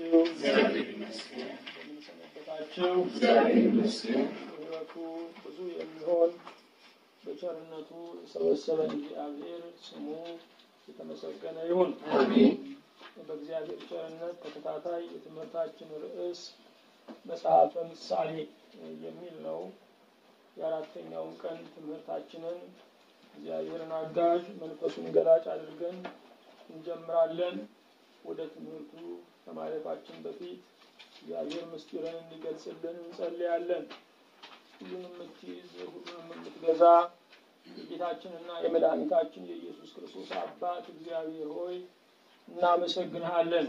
እንደምንሰነበታችሁ ምሕረቱ ብዙ የሚሆን በቸርነቱ የሰበሰበን እግዚአብሔር ስሙ የተመሰገነ ይሁን። በእግዚአብሔር ቸርነት ተከታታይ የትምህርታችን ርዕስ መጽሐፈ ምሳሌ የሚል ነው። የአራተኛውን ቀን ትምህርታችንን እግዚአብሔርን አጋዥ መንፈሱን ገላጭ አድርገን እንጀምራለን። ወደ ትምህርቱ ከማለፋችን በፊት እግዚአብሔር ምስጢርን እንዲገልጽልን እንጸልያለን። ሁሉንም የምትይዝ ሁሉንም የምትገዛ የጌታችንና የመድኃኒታችን የኢየሱስ ክርስቶስ አባት እግዚአብሔር ሆይ እናመሰግንሃለን።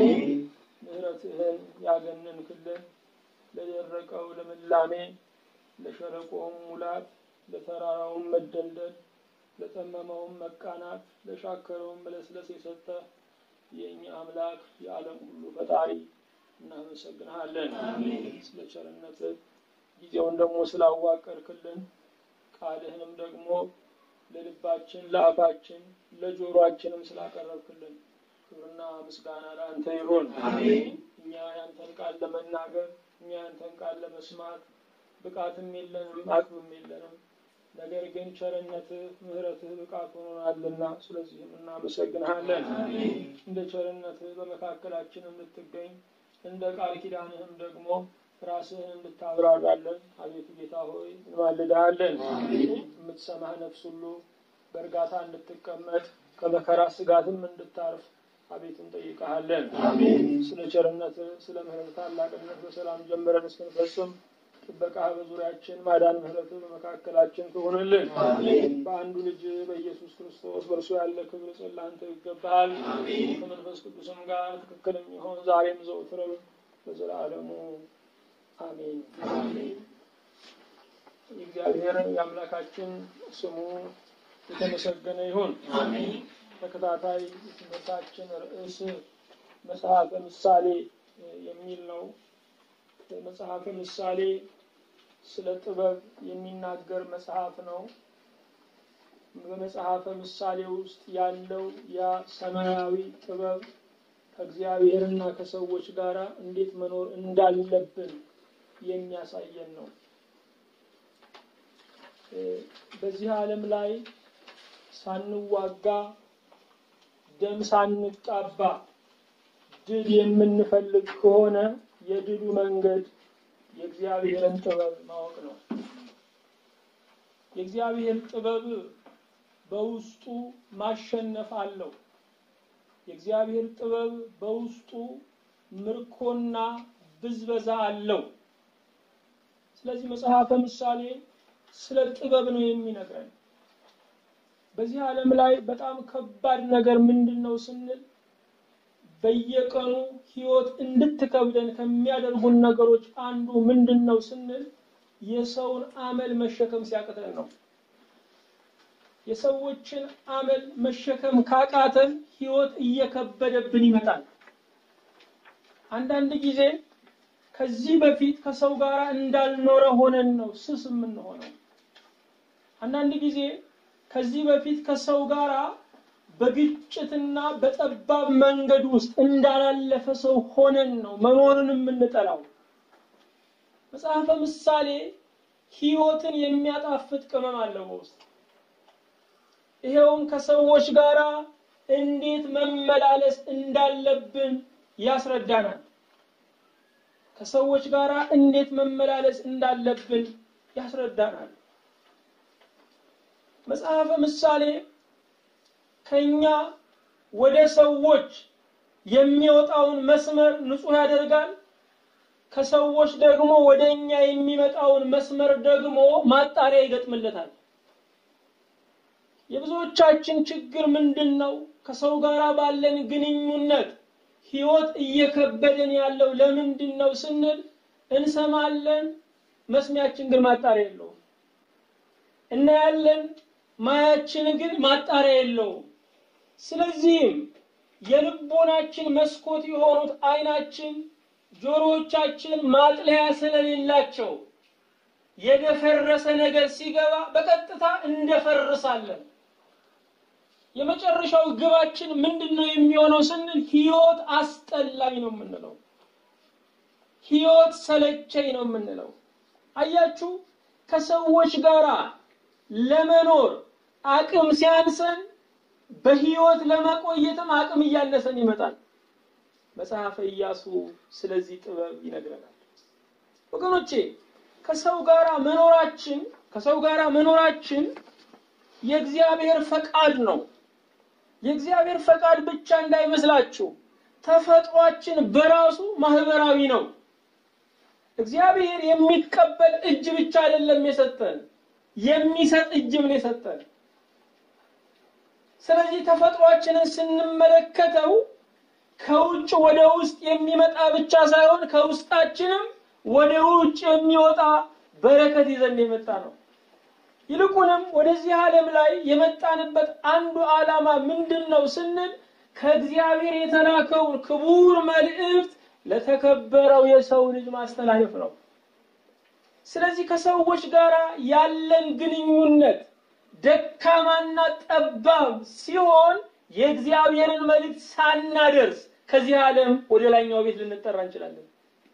ምሕረትህን ያገነንክልን ለደረቀው ልምላሜ፣ ለሸለቆውም ሙላት፣ ለተራራውም መደልደል፣ ለጠመመውም መቃናት፣ ለሻከረውም መለስለስ የሰጠ የእኛ አምላክ የዓለም ሁሉ ፈጣሪ እናመሰግንሃለን። ስለ ቸርነትህ ጊዜውን ደግሞ ስላዋቀርክልን ቃልህንም ደግሞ ለልባችን፣ ለአፋችን፣ ለጆሮአችንም ስላቀረብክልን ክብርና ምስጋና ለአንተ ይሁን። እኛ ያንተን ቃል ለመናገር እኛ ያንተን ቃል ለመስማት ብቃትም የለንም፣ አቅምም የለንም። ነገር ግን ቸርነትህ ምሕረትህ ብቃት ሆኖናልና ስለዚህም እናመሰግንሃለን። እንደ ቸርነትህ በመካከላችን እንድትገኝ እንደ ቃል ኪዳንህም ደግሞ ራስህን እንድታብራራለን አቤቱ ጌታ ሆይ እንማልድሃለን። የምትሰማህ ነፍስ ሁሉ በእርጋታ እንድትቀመጥ ከመከራ ስጋትም እንድታርፍ አቤቱ እንጠይቀሃለን። ስለ ቸርነትህ ስለ ምሕረት ታላቅነት በሰላም ጀምረን እስክንፈጽም ጥበቃህ በዙሪያችን ማዳን ምሕረትህ በመካከላችን ትሆንልን። በአንዱ ልጅ በኢየሱስ ክርስቶስ በእርሱ ያለ ክብር ጽላንተ ይገባሃል። ከመንፈስ ቅዱስም ጋር ትክክል የሚሆን ዛሬም ዘውትርም በዘላለሙ አሜን። የእግዚአብሔር የአምላካችን ስሙ የተመሰገነ ይሁን። ተከታታይ የትምህርታችን ርዕስ መጽሐፈ ምሳሌ የሚል ነው። መጽሐፈ ምሳሌ ስለ ጥበብ የሚናገር መጽሐፍ ነው። በመጽሐፈ ምሳሌ ውስጥ ያለው ያ ሰማያዊ ጥበብ ከእግዚአብሔርና ከሰዎች ጋር እንዴት መኖር እንዳለብን የሚያሳየን ነው። በዚህ ዓለም ላይ ሳንዋጋ ደም ሳንቃባ ድል የምንፈልግ ከሆነ የድሉ መንገድ የእግዚአብሔርን ጥበብ ማወቅ ነው። የእግዚአብሔር ጥበብ በውስጡ ማሸነፍ አለው። የእግዚአብሔር ጥበብ በውስጡ ምርኮና ብዝበዛ አለው። ስለዚህ መጽሐፈ ምሳሌ ስለ ጥበብ ነው የሚነግረን። በዚህ ዓለም ላይ በጣም ከባድ ነገር ምንድን ነው ስንል በየቀኑ ሕይወት እንድትከብደን ከሚያደርጉን ነገሮች አንዱ ምንድን ነው ስንል የሰውን አመል መሸከም ሲያቅተን ነው። የሰዎችን አመል መሸከም ካቃተን ሕይወት እየከበደብን ይመጣል። አንዳንድ ጊዜ ከዚህ በፊት ከሰው ጋር እንዳልኖረ ሆነን ነው ስስ የምንሆነው። አንዳንድ ጊዜ ከዚህ በፊት ከሰው ጋር በግጭትና በጠባብ መንገድ ውስጥ እንዳላለፈ ሰው ሆነን ነው መኖርን የምንጠላው። መጽሐፈ ምሳሌ ሕይወትን የሚያጣፍጥ ቅመም አለው በውስጥ ይሄውም ከሰዎች ጋር እንዴት መመላለስ እንዳለብን ያስረዳናል። ከሰዎች ጋር እንዴት መመላለስ እንዳለብን ያስረዳናል። መጽሐፈ ምሳሌ ከኛ ወደ ሰዎች የሚወጣውን መስመር ንጹሕ ያደርጋል። ከሰዎች ደግሞ ወደ እኛ የሚመጣውን መስመር ደግሞ ማጣሪያ ይገጥምለታል። የብዙዎቻችን ችግር ምንድን ነው? ከሰው ጋር ባለን ግንኙነት ህይወት እየከበደን ያለው ለምንድን ነው ስንል እንሰማለን፣ መስሚያችን ግን ማጣሪያ የለውም። እናያለን፣ ማያችን ግን ማጣሪያ የለውም። ስለዚህም የልቦናችን መስኮት የሆኑት አይናችን፣ ጆሮዎቻችን ማጥለያ ስለሌላቸው የደፈረሰ ነገር ሲገባ በቀጥታ እንደፈርሳለን። የመጨረሻው ግባችን ምንድን ነው የሚሆነው ስንል ህይወት አስጠላኝ ነው የምንለው። ህይወት ሰለቸኝ ነው የምንለው። አያችሁ፣ ከሰዎች ጋር ለመኖር አቅም ሲያንሰን በህይወት ለመቆየትም አቅም እያነሰን ይመጣል። መጽሐፈ ኢያሱ ስለዚህ ጥበብ ይነግረናል። ወገኖቼ ከሰው ጋር መኖራችን ከሰው ጋር መኖራችን የእግዚአብሔር ፈቃድ ነው። የእግዚአብሔር ፈቃድ ብቻ እንዳይመስላችሁ፣ ተፈጥሯችን በራሱ ማህበራዊ ነው። እግዚአብሔር የሚቀበል እጅ ብቻ አይደለም የሰጠን፣ የሚሰጥ እጅም ነው የሰጠን። ስለዚህ ተፈጥሯችንን ስንመለከተው ከውጭ ወደ ውስጥ የሚመጣ ብቻ ሳይሆን ከውስጣችንም ወደ ውጭ የሚወጣ በረከት ይዘን የመጣ ነው። ይልቁንም ወደዚህ ዓለም ላይ የመጣንበት አንዱ ዓላማ ምንድን ነው ስንል ከእግዚአብሔር የተላከውን ክቡር መልእክት ለተከበረው የሰው ልጅ ማስተላለፍ ነው። ስለዚህ ከሰዎች ጋር ያለን ግንኙነት ደካማና ጠባብ ሲሆን የእግዚአብሔርን መልእክት ሳናደርስ ከዚህ ዓለም ወደ ላይኛው ቤት ልንጠራ እንችላለን።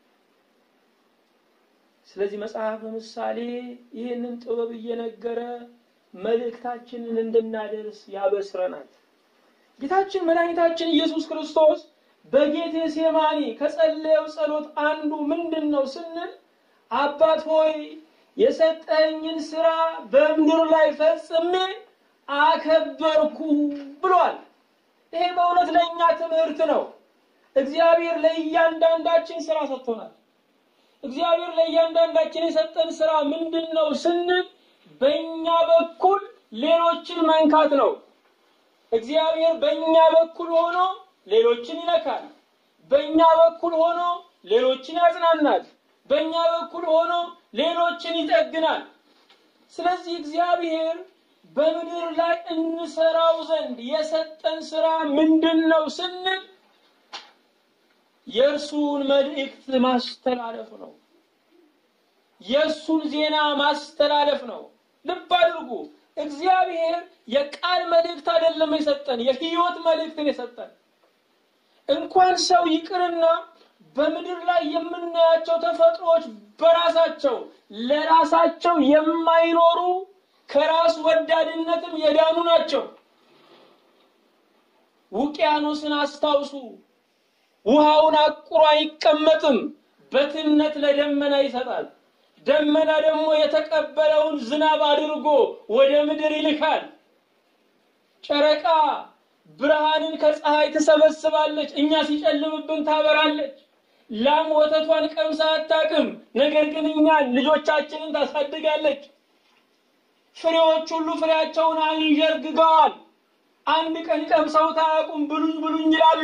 ስለዚህ መጽሐፈ ምሳሌ ይህንን ጥበብ እየነገረ መልእክታችንን እንድናደርስ ያበስረናል። ጌታችን መድኃኒታችን ኢየሱስ ክርስቶስ በጌቴ ሴማኒ ከጸለየው ጸሎት አንዱ ምንድን ነው ስንል አባት ሆይ የሰጠኝን ስራ በምድር ላይ ፈጽሜ አከበርኩ ብሏል። ይሄ በእውነት ለእኛ ትምህርት ነው። እግዚአብሔር ለእያንዳንዳችን ስራ ሰጥቶናል። እግዚአብሔር ለእያንዳንዳችን የሰጠን ስራ ምንድን ነው ስንል በእኛ በኩል ሌሎችን መንካት ነው። እግዚአብሔር በእኛ በኩል ሆኖ ሌሎችን ይነካል። በእኛ በኩል ሆኖ ሌሎችን ያጽናናል። በእኛ በኩል ሆኖ ሌሎችን ይጠግናል። ስለዚህ እግዚአብሔር በምድር ላይ እንሰራው ዘንድ የሰጠን ስራ ምንድን ነው ስንል የእርሱን መልእክት ማስተላለፍ ነው። የእሱን ዜና ማስተላለፍ ነው። ልብ አድርጉ። እግዚአብሔር የቃል መልእክት አይደለም የሰጠን፣ የህይወት መልእክትን የሰጠን። እንኳን ሰው ይቅርና በምድር ላይ የምናያቸው ተፈጥሮዎች በራሳቸው ለራሳቸው የማይኖሩ ከራስ ወዳድነትም የዳኑ ናቸው። ውቅያኖስን አስታውሱ። ውሃውን አቁሮ አይቀመጥም፣ በትነት ለደመና ይሰጣል። ደመና ደግሞ የተቀበለውን ዝናብ አድርጎ ወደ ምድር ይልካል። ጨረቃ ብርሃንን ከፀሐይ ትሰበስባለች፣ እኛ ሲጨልምብን ታበራለች። ላም ወተቷን ቀምሳ አታውቅም፣ ነገር ግን እኛን ልጆቻችንን ታሳድጋለች። ፍሬዎች ሁሉ ፍሬያቸውን አንዠርግገዋል። አንድ ቀን ቀምሰው ታያውቁም፣ ብሉኝ ብሉኝ ይላሉ።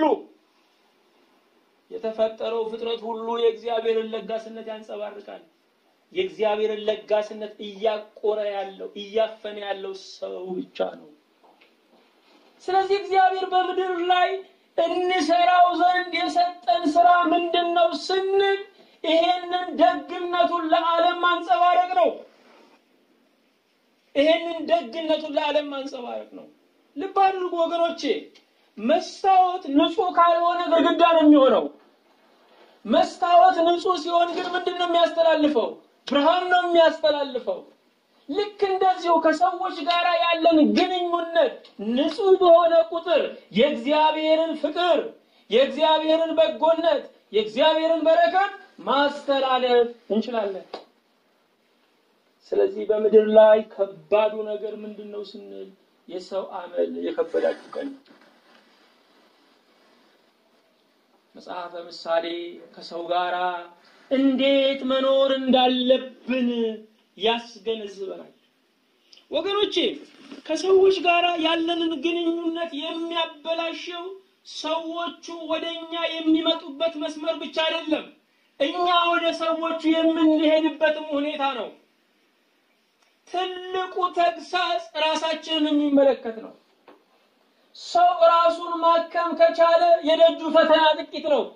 የተፈጠረው ፍጥረት ሁሉ የእግዚአብሔርን ለጋስነት ያንጸባርቃል። የእግዚአብሔርን ለጋስነት እያቆረ ያለው እያፈነ ያለው ሰው ብቻ ነው። ስለዚህ እግዚአብሔር በምድር ላይ እንሰራው ዘንድ የሰጠን ስራ ምንድን ነው ስንል ይሄንን ደግነቱን ለዓለም ማንጸባረቅ ነው። ይሄንን ደግነቱን ለዓለም ማንጸባረቅ ነው። ልብ አድርጉ ወገኖቼ፣ መስታወት ንጹህ ካልሆነ ግድግዳ ነው የሚሆነው። መስታወት ንጹህ ሲሆን ግን ምንድን ነው የሚያስተላልፈው? ብርሃን ነው የሚያስተላልፈው። ልክ እንደዚሁ ከሰዎች ጋር ያለን ግንኙነት ንጹህ በሆነ ቁጥር የእግዚአብሔርን ፍቅር፣ የእግዚአብሔርን በጎነት፣ የእግዚአብሔርን በረከት ማስተላለፍ እንችላለን። ስለዚህ በምድር ላይ ከባዱ ነገር ምንድን ነው ስንል የሰው አመል የከበዳችሁ ቀን መጽሐፈ ምሳሌ ከሰው ጋር እንዴት መኖር እንዳለብን ያስገነዝበናል። ወገኖቼ ከሰዎች ጋር ያለንን ግንኙነት የሚያበላሸው ሰዎቹ ወደ እኛ የሚመጡበት መስመር ብቻ አይደለም፣ እኛ ወደ ሰዎቹ የምንሄድበትም ሁኔታ ነው። ትልቁ ተግሳጽ ራሳችንን የሚመለከት ነው። ሰው ራሱን ማከም ከቻለ የደጁ ፈተና ጥቂት ነው።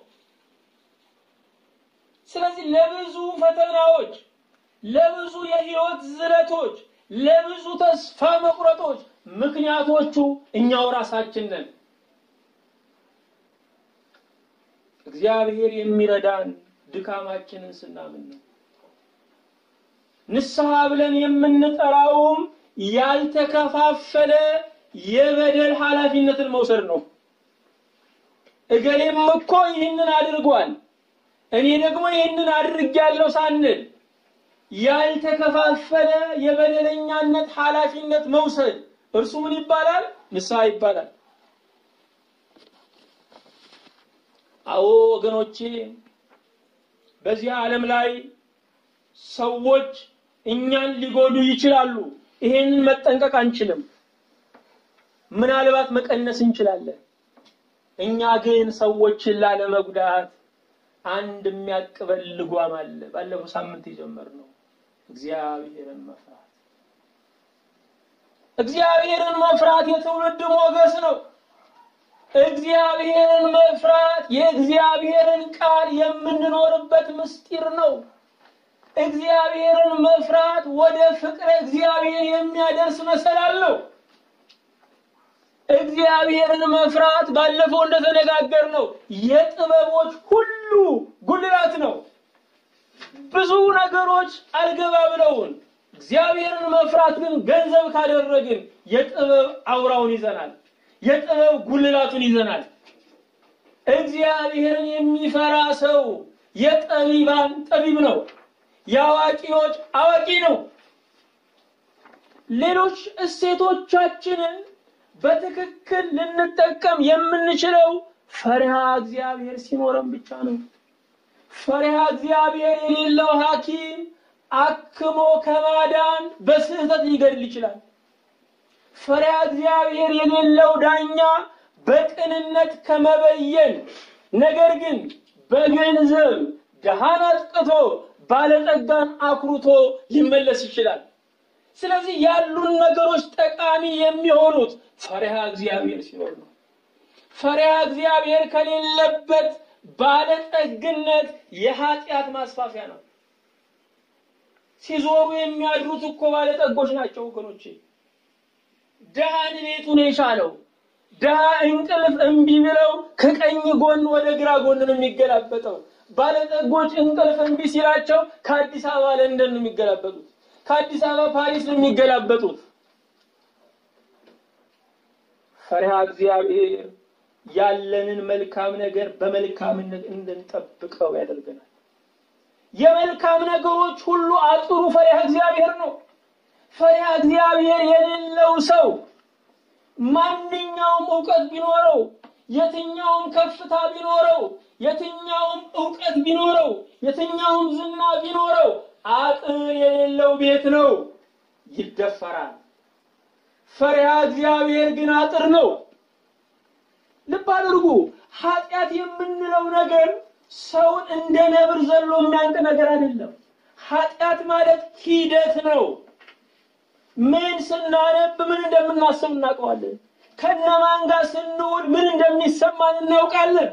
ስለዚህ ለብዙ ፈተናዎች፣ ለብዙ የህይወት ዝለቶች፣ ለብዙ ተስፋ መቁረጦች ምክንያቶቹ እኛው ራሳችን ነን። እግዚአብሔር የሚረዳን ድካማችንን ስናምን ነው። ንስሐ ብለን የምንጠራውም ያልተከፋፈለ የበደል ኃላፊነትን መውሰድ ነው። እገሌም እኮ ይህንን አድርጓል፣ እኔ ደግሞ ይህንን አድርጌያለሁ ሳንል ያልተከፋፈለ የበደለኛነት ኃላፊነት መውሰድ እርሱ ምን ይባላል? ንስሐ ይባላል። አዎ ወገኖቼ፣ በዚህ ዓለም ላይ ሰዎች እኛን ሊጎዱ ይችላሉ። ይሄንን መጠንቀቅ አንችልም። ምናልባት መቀነስ እንችላለን። እኛ ግን ሰዎችን ላለመጉዳት አንድ የሚያቅበል ልጓም አለ። ባለፈው ሳምንት የጀመርነው እግዚአብሔርን መፍራት። እግዚአብሔርን መፍራት የትውልድ ሞገስ ነው። እግዚአብሔርን መፍራት የእግዚአብሔርን ቃል የምንኖርበት ምስጢር ነው። እግዚአብሔርን መፍራት ወደ ፍቅረ እግዚአብሔር የሚያደርስ መሰላል ነው። እግዚአብሔርን መፍራት ባለፈው እንደተነጋገር ነው የጥበቦች ሁሉ ጉልላት ነው። ብዙ ነገሮች አልገባ ብለውን እግዚአብሔርን መፍራት ግን ገንዘብ ካደረግን የጥበብ አውራውን ይዘናል፣ የጥበብ ጉልላቱን ይዘናል። እግዚአብሔርን የሚፈራ ሰው የጠቢባን ጠቢብ ነው፣ የአዋቂዎች አዋቂ ነው። ሌሎች እሴቶቻችንን በትክክል ልንጠቀም የምንችለው ፈሪሃ እግዚአብሔር ሲኖረን ብቻ ነው። ፈሪሃ እግዚአብሔር የሌለው ሐኪም አክሞ ከማዳን በስህተት ሊገድል ይችላል። ፈሪሃ እግዚአብሔር የሌለው ዳኛ በቅንነት ከመበየን ነገር ግን በገንዘብ ድሃን አጥቅቶ ባለጠጋን አኩርቶ ሊመለስ ይችላል። ስለዚህ ያሉን ነገሮች ጠቃሚ የሚሆኑት ፈሪሃ እግዚአብሔር ሲኖር ነው። ፈሪሃ እግዚአብሔር ከሌለበት ባለጠግነት የኃጢአት ማስፋፊያ ነው። ሲዞሩ የሚያድሩት እኮ ባለጠጎች ናቸው ወገኖቼ። ድሃን ቤቱን የቻለው ድሃ እንቅልፍ እምቢ ብለው ከቀኝ ጎን ወደ ግራ ጎን ነው የሚገላበጠው። ባለጠጎች እንቅልፍ እምቢ ሲላቸው ከአዲስ አበባ ለንደን ነው የሚገላበጡት። ከአዲስ አበባ ፓሪስ ነው የሚገላበጡት። ፈሪሃ እግዚአብሔር ያለንን መልካም ነገር በመልካምነት እንድንጠብቀው ያደርገናል። የመልካም ነገሮች ሁሉ አጥሩ ፈሪሃ እግዚአብሔር ነው። ፈሪሃ እግዚአብሔር የሌለው ሰው ማንኛውም እውቀት ቢኖረው፣ የትኛውም ከፍታ ቢኖረው፣ የትኛውም እውቀት ቢኖረው፣ የትኛውም ዝና ቢኖረው አጥር የሌለው ቤት ነው፣ ይደፈራል። ፈሪሃ እግዚአብሔር ግን አጥር ነው። ልብ አድርጉ። ኃጢአት የምንለው ነገር ሰውን እንደ ነብር ዘሎ የሚያንቅ ነገር አይደለም። ኃጢአት ማለት ሂደት ነው። ምን ስናነብ ምን እንደምናስብ እናውቀዋለን። ከነማን ጋር ስንውል ምን እንደሚሰማን እናውቃለን።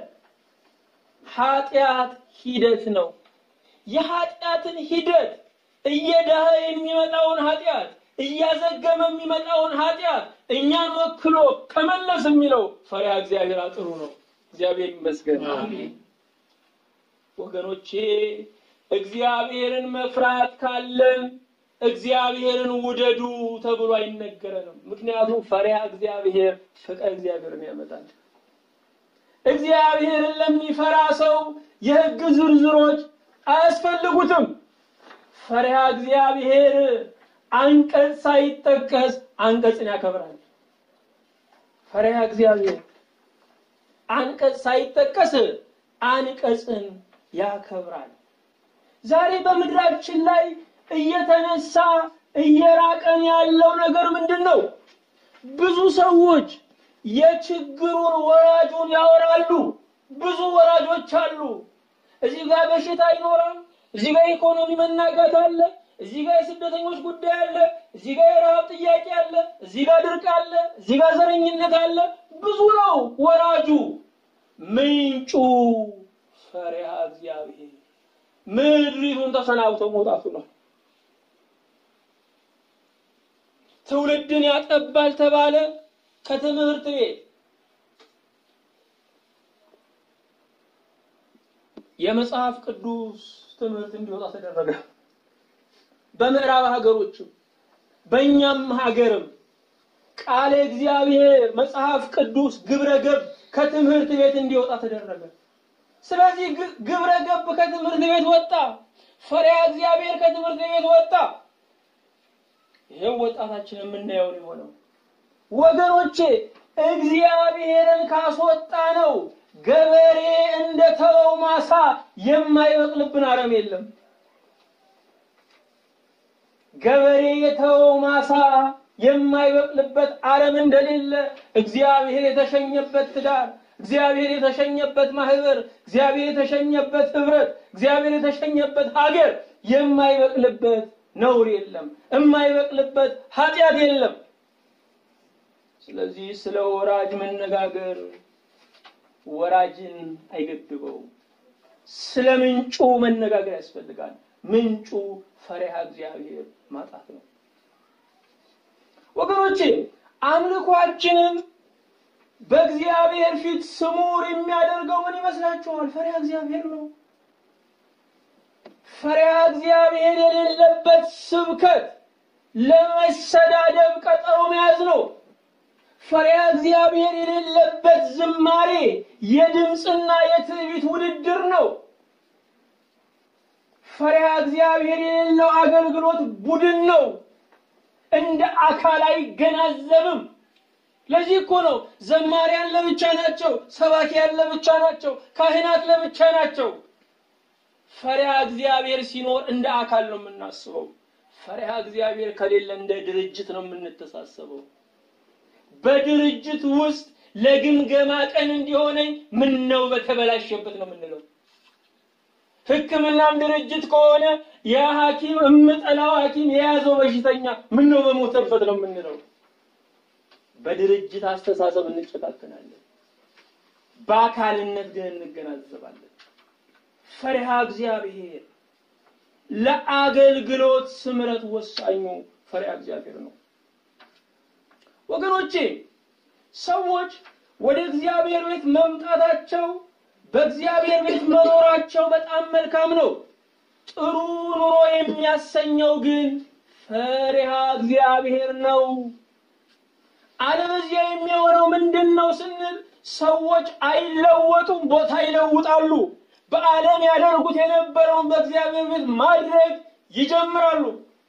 ኃጢአት ሂደት ነው። የኃጢአትን ሂደት እየዳኸ የሚመጣውን ኃጢአት እያዘገመ የሚመጣውን ኃጢአት እኛን ወክሎ ከመለስ የሚለው ፈሪሃ እግዚአብሔር አጥሩ ነው። እግዚአብሔር ይመስገን። ወገኖቼ እግዚአብሔርን መፍራት ካለን እግዚአብሔርን ውደዱ ተብሎ አይነገረንም። ምክንያቱም ፈሪሃ እግዚአብሔር ፍቅረ እግዚአብሔርን ያመጣል። እግዚአብሔርን ለሚፈራ ሰው የሕግ ዝርዝሮች አያስፈልጉትም። ፈሪሃ እግዚአብሔር አንቀጽ ሳይጠቀስ አንቀጽን ያከብራል። ፈሪሃ እግዚአብሔር አንቀጽ ሳይጠቀስ አንቀጽን ያከብራል። ዛሬ በምድራችን ላይ እየተነሳ እየራቀን ያለው ነገር ምንድን ነው? ብዙ ሰዎች የችግሩን ወራጁን ያወራሉ። ብዙ ወራጆች አሉ። እዚህ ጋር በሽታ ይኖራል። እዚህ ጋር ኢኮኖሚ መናጋት አለ። እዚህ ጋር የስደተኞች ጉዳይ አለ። እዚህ ጋር የረሃብ ጥያቄ አለ። እዚህ ጋር ድርቅ አለ። እዚህ ጋር ዘረኝነት አለ። ብዙ ነው ወራጁ። ምንጩ ፈሪሃ እግዚአብሔር ምድሪቱን ተሰናብቶ መውጣቱ ነው። ትውልድን ያጠባል ተባለ ከትምህርት ቤት የመጽሐፍ ቅዱስ ትምህርት እንዲወጣ ተደረገ። በምዕራብ ሀገሮችም በእኛም ሀገርም ቃለ እግዚአብሔር መጽሐፍ ቅዱስ ግብረ ገብ ከትምህርት ቤት እንዲወጣ ተደረገ። ስለዚህ ግብረ ገብ ከትምህርት ቤት ወጣ። ፈሪሃ እግዚአብሔር ከትምህርት ቤት ወጣ። ይሄው ወጣታችን የምናየው ነው የሆነው። ወገኖቼ እግዚአብሔርን ካስወጣ ነው ገበሬ እንደተወው ማሳ የማይበቅልብን አረም የለም። ገበሬ የተወው ማሳ የማይበቅልበት አረም እንደሌለ እግዚአብሔር የተሸኘበት ትዳር፣ እግዚአብሔር የተሸኘበት ማህበር፣ እግዚአብሔር የተሸኘበት ህብረት፣ እግዚአብሔር የተሸኘበት ሀገር የማይበቅልበት ነውር የለም፣ የማይበቅልበት ኃጢአት የለም። ስለዚህ ስለ ወራጅ መነጋገር ወራጅን አይገድበው። ስለ ምንጩ መነጋገር ያስፈልጋል። ምንጩ ፈሪሃ እግዚአብሔር ማጣት ነው። ወገኖቼ አምልኳችንን በእግዚአብሔር ፊት ስሙር የሚያደርገው ምን ይመስላችኋል? ፈሪሃ እግዚአብሔር ነው። ፈሪሃ እግዚአብሔር የሌለበት ስብከት ለመሰዳደብ ቀጠሮ መያዝ ነው። ፈሪሃ እግዚአብሔር የሌለበት ዝማሬ የድምፅና የትዕቢት ውድድር ነው። ፈሪሃ እግዚአብሔር የሌለው አገልግሎት ቡድን ነው። እንደ አካል አይገናዘብም። ለዚህ እኮ ነው ዘማሪያን ለብቻ ናቸው፣ ሰባኪያን ለብቻ ናቸው፣ ካህናት ለብቻ ናቸው። ፈሪሃ እግዚአብሔር ሲኖር እንደ አካል ነው የምናስበው። ፈሪሃ እግዚአብሔር ከሌለ እንደ ድርጅት ነው የምንተሳሰበው። በድርጅት ውስጥ ለግምገማ ቀን እንዲሆነኝ ምን ነው በተበላሸበት ነው የምንለው። ሕክምናም ድርጅት ከሆነ ያ ሐኪም እምጠላው ሐኪም የያዘው በሽተኛ ምን ነው በሞተበት ነው የምንለው። በድርጅት አስተሳሰብ እንጨካከናለን፣ በአካልነት ግን እንገናዘባለን። ፈሪሃ እግዚአብሔር ለአገልግሎት ስምረት ወሳኙ ፈሪሃ እግዚአብሔር ነው። ወገኖቼ ሰዎች ወደ እግዚአብሔር ቤት መምጣታቸው በእግዚአብሔር ቤት መኖራቸው በጣም መልካም ነው። ጥሩ ኑሮ የሚያሰኘው ግን ፈሪሃ እግዚአብሔር ነው። አለበዚያ የሚሆነው ምንድን ነው ስንል ሰዎች አይለወጡም፣ ቦታ ይለውጣሉ። በዓለም ያደርጉት የነበረውን በእግዚአብሔር ቤት ማድረግ ይጀምራሉ።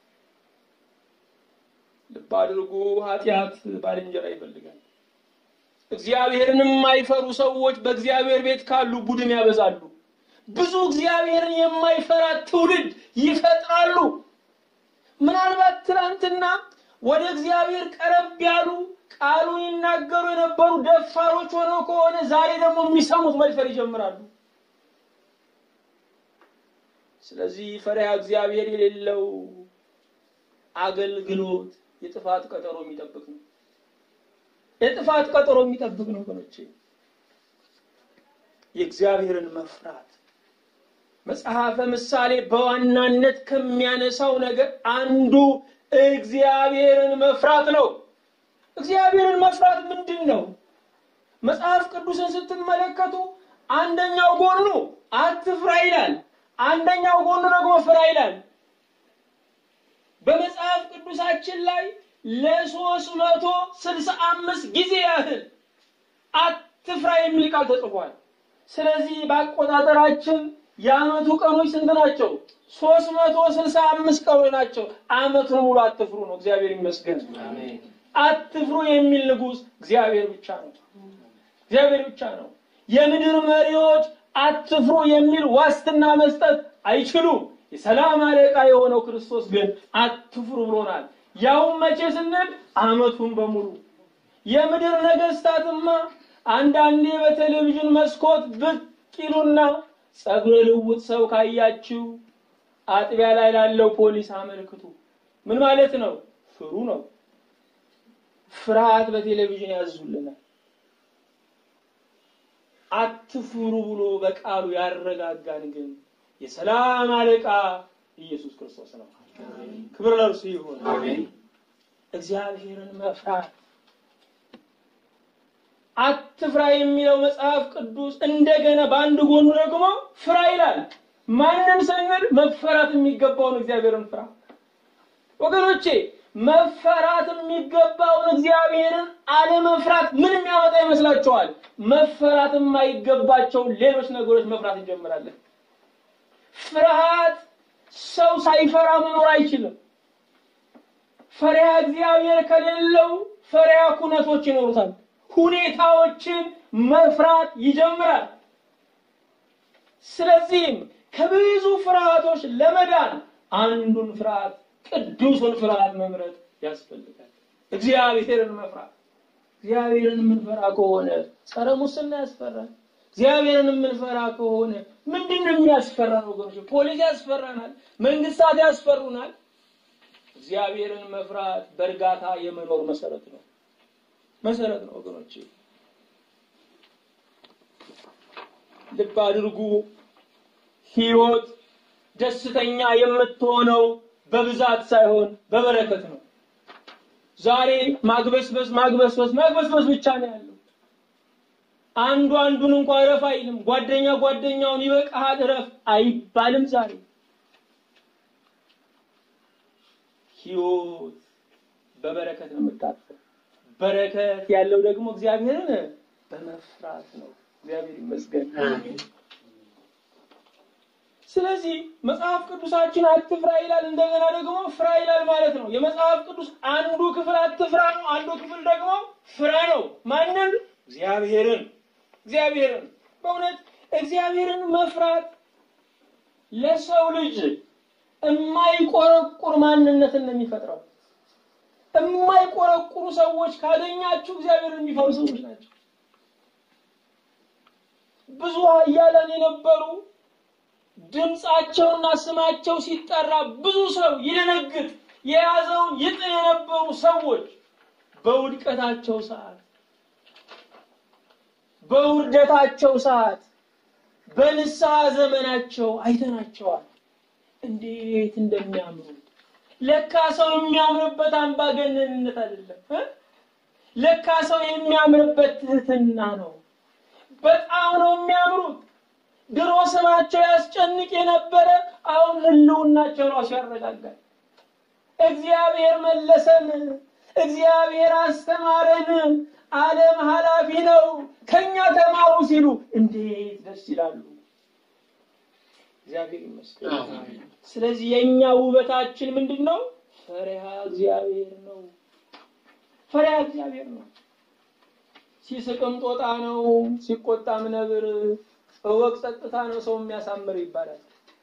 ልብ አድርጉ፣ ኃጢአት ባልንጀራ ይፈልጋል። እግዚአብሔርን የማይፈሩ ሰዎች በእግዚአብሔር ቤት ካሉ ቡድን ያበዛሉ። ብዙ እግዚአብሔርን የማይፈራ ትውልድ ይፈጥራሉ። ምናልባት ትናንትና ወደ እግዚአብሔር ቀረብ ያሉ ቃሉን ይናገሩ የነበሩ ደፋሮች ሆነው ከሆነ ዛሬ ደግሞ የሚሰሙት መድፈር ይጀምራሉ። ስለዚህ ፈሪሃ እግዚአብሔር የሌለው አገልግሎት የጥፋት ቀጠሮ የሚጠብቅ ነው። የጥፋት ቀጠሮ የሚጠብቅ ነው ወገኖቼ። የእግዚአብሔርን መፍራት መጽሐፈ ምሳሌ በዋናነት ከሚያነሳው ነገር አንዱ እግዚአብሔርን መፍራት ነው። እግዚአብሔርን መፍራት ምንድን ነው? መጽሐፍ ቅዱስን ስትመለከቱ አንደኛው ጎኑ አትፍራ ይላል፣ አንደኛው ጎኑ ደግሞ ፍራ ይላል። በመጽሐፍ ቅዱሳችን ላይ ለሶስት መቶ ስልሳ አምስት ጊዜ ያህል አትፍራ የሚል ቃል ተጽፏል። ስለዚህ በአቆጣጠራችን የዓመቱ ቀኖች ስንት ናቸው? ሶስት መቶ ስልሳ አምስት ቀኖች ናቸው። ዓመቱን ሙሉ አትፍሩ ነው። እግዚአብሔር ይመስገን። አትፍሩ የሚል ንጉሥ እግዚአብሔር ብቻ ነው። እግዚአብሔር ብቻ ነው። የምድር መሪዎች አትፍሩ የሚል ዋስትና መስጠት አይችሉም። የሰላም አለቃ የሆነው ክርስቶስ ግን አትፍሩ ብሎናል። ያውም መቼ ስንል ዓመቱን በሙሉ የምድር ነገስታትማ አንዳንዴ በቴሌቪዥን መስኮት ብቅ ይሉና ጸጉረ ልውጥ ሰው ካያችሁ አጥቢያ ላይ ላለው ፖሊስ አመልክቱ። ምን ማለት ነው? ፍሩ ነው። ፍርሃት በቴሌቪዥን ያዙልናል። አትፍሩ ብሎ በቃሉ ያረጋጋን ግን የሰላም አለቃ ኢየሱስ ክርስቶስ ነው። ክብር ለእርሱ ይሁን። እግዚአብሔርን መፍራት አትፍራ የሚለው መጽሐፍ ቅዱስ እንደገና በአንድ ጎኑ ደግሞ ፍራ ይላል። ማንን ስንል መፈራት የሚገባውን እግዚአብሔርን ፍራ። ወገኖቼ መፈራት የሚገባውን እግዚአብሔርን አለመፍራት ምን የሚያመጣ ይመስላችኋል? መፈራት የማይገባቸውን ሌሎች ነገሮች መፍራት እንጀምራለን። ፍርሃት ሰው ሳይፈራ መኖር አይችልም። ፈሪሃ እግዚአብሔር ከሌለው ፈሪሃ ኩነቶች ይኖሩታል። ሁኔታዎችን መፍራት ይጀምራል። ስለዚህም ከብዙ ፍርሃቶች ለመዳን አንዱን ፍርሃት ቅዱሱን ፍርሃት መምረጥ ያስፈልጋል። እግዚአብሔርን መፍራት። እግዚአብሔርን የምንፈራ ከሆነ ጸረ ሙስና ያስፈራል። እግዚአብሔርን የምንፈራ ከሆነ ምንድን ነው የሚያስፈራን? ወገኖች ፖሊስ ያስፈራናል፣ መንግስታት ያስፈሩናል። እግዚአብሔርን መፍራት በእርጋታ የመኖር መሰረት ነው መሰረት ነው ወገኖች። ልብ አድርጉ። ህይወት ደስተኛ የምትሆነው በብዛት ሳይሆን በበረከት ነው። ዛሬ ማግበስበስ ማግበስበስ ማግበስበስ ብቻ ነው ያለው። አንዱ አንዱን እንኳ እረፍ አይልም። ጓደኛ ጓደኛውን ይበቃሃል እረፍ አይባልም። ዛሬ ህይወት በበረከት ነው የምታልፈው። በረከት ያለው ደግሞ እግዚአብሔርን በመፍራት ነው። እግዚአብሔር ይመስገን። ስለዚህ መጽሐፍ ቅዱሳችን አትፍራ ይላል፣ እንደገና ደግሞ ፍራ ይላል ማለት ነው። የመጽሐፍ ቅዱስ አንዱ ክፍል አትፍራ ነው፣ አንዱ ክፍል ደግሞ ፍራ ነው። ማንን? እግዚአብሔርን። እግዚአብሔርን በእውነት እግዚአብሔርን መፍራት ለሰው ልጅ የማይቆረቁር ማንነትን ነው የሚፈጥረው። የማይቆረቁሩ ሰዎች ካገኛችሁ እግዚአብሔርን የሚፈሩ ሰዎች ናቸው። ብዙ ኃያላን የነበሩ ድምፃቸውና ስማቸው ሲጠራ ብዙ ሰው ይደነግጥ የያዘውን ይጥል የነበሩ ሰዎች በውድቀታቸው ሰዓት በውርደታቸው ሰዓት በንስሐ ዘመናቸው አይተናቸዋል። እንዴት እንደሚያምሩ ለካ ሰው የሚያምርበት አምባገነንነት አይደለም እ ለካ ሰው የሚያምርበት ትህትና ነው። በጣም ነው የሚያምሩት። ድሮ ስማቸው ያስጨንቅ የነበረ አሁን ህልውናቸው ራሱ ያረጋጋል። እግዚአብሔር መለሰን፣ እግዚአብሔር አስተማረን፣ ዓለም ኃላፊ ነው፣ ከኛ ተማሩ ሲሉ እንዴት ደስ ይላሉ። እግዚአብሔር ይመስገን። ስለዚህ የእኛ ውበታችን ምንድን ነው? ፈሪሃ እግዚአብሔር ነው። ፈሪሃ እግዚአብሔር ነው። ሲስቅም ጦጣ ነው፣ ሲቆጣም ነብር፣ እወቅ ጸጥታ ነው ሰው የሚያሳምር ይባላል።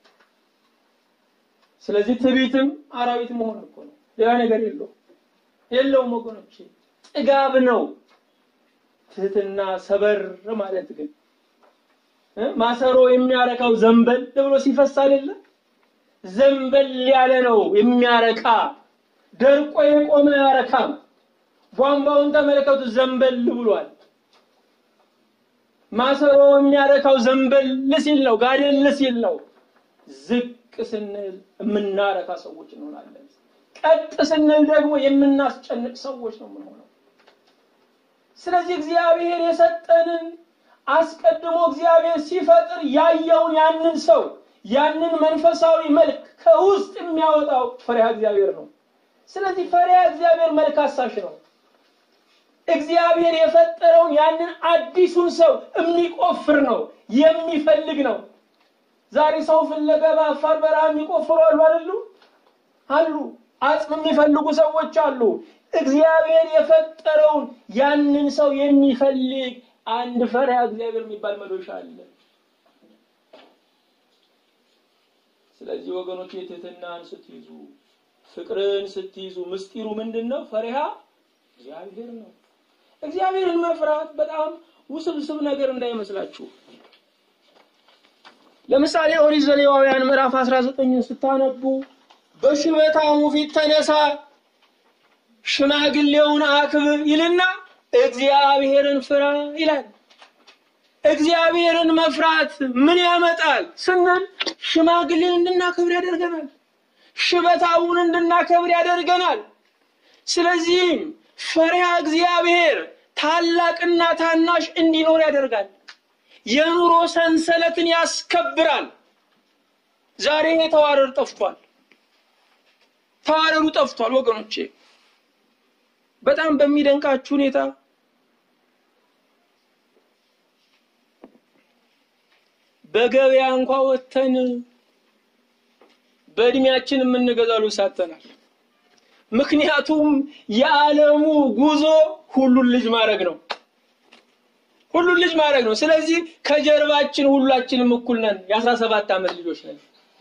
ስለዚህ ትዕቢትም አራዊት መሆን እኮ ነው፣ ሌላ ነገር የለውም የለውም ወገኖች። ጥጋብ ነው። ትህትና ሰበር ማለት ግን ማሰሮ የሚያረካው ዘንበል ብሎ ሲፈስ አይደለ? ዘንበል ያለ ነው የሚያረካ። ደርቆ የቆመ አያረካም። ቧንቧውን ተመለከቱ፣ ዘንበል ብሏል። ማሰሮ የሚያረካው ዘንበል ሲል ነው፣ ጋደል ሲል ነው። ዝቅ ስንል የምናረካ ሰዎች እንሆናለን። ቀጥ ስንል ደግሞ የምናስጨንቅ ሰዎች ነው የምንሆነው። ስለዚህ እግዚአብሔር የሰጠንን አስቀድሞ እግዚአብሔር ሲፈጥር ያየውን ያንን ሰው ያንን መንፈሳዊ መልክ ከውስጥ የሚያወጣው ፈሪሃ እግዚአብሔር ነው። ስለዚህ ፈሪሃ እግዚአብሔር መልክ አሳሽ ነው። እግዚአብሔር የፈጠረውን ያንን አዲሱን ሰው የሚቆፍር ነው፣ የሚፈልግ ነው። ዛሬ ሰው ፍለጋ በአፋር በረሃ የሚቆፍሩ አሉ አይደሉ? አሉ። አጽም የሚፈልጉ ሰዎች አሉ። እግዚአብሔር የፈጠረውን ያንን ሰው የሚፈልግ አንድ ፈሪሃ እግዚአብሔር የሚባል መዶሻ አለ። ስለዚህ ወገኖች የትህትናን ስትይዙ፣ ፍቅርን ስትይዙ ምስጢሩ ምንድን ነው? ፈሪሃ እግዚአብሔር ነው። እግዚአብሔርን መፍራት በጣም ውስብስብ ነገር እንዳይመስላችሁ። ለምሳሌ ኦሪት ዘሌዋውያን ምዕራፍ 19 ስታነቡ በሽበታሙ ፊት ተነሳ፣ ሽማግሌውን አክብር ይልና እግዚአብሔርን ፍራ ይላል። እግዚአብሔርን መፍራት ምን ያመጣል ስንል ሽማግሌን እንድናከብር ያደርገናል። ሽበታውን እንድናከብር ያደርገናል። ስለዚህም ፈሪሃ እግዚአብሔር ታላቅና ታናሽ እንዲኖር ያደርጋል። የኑሮ ሰንሰለትን ያስከብራል። ዛሬ ተዋረድ ጠፍቷል። ተዋረዱ ጠፍቷል ወገኖቼ። በጣም በሚደንቃችሁ ሁኔታ በገበያ እንኳ ወጥተን በእድሜያችን የምንገዛው ልብስ አጥተናል። ምክንያቱም የዓለሙ ጉዞ ሁሉን ልጅ ማድረግ ነው። ሁሉን ልጅ ማድረግ ነው። ስለዚህ ከጀርባችን ሁላችንም እኩል ነን። የአስራ ሰባት ዓመት ልጆች ነን።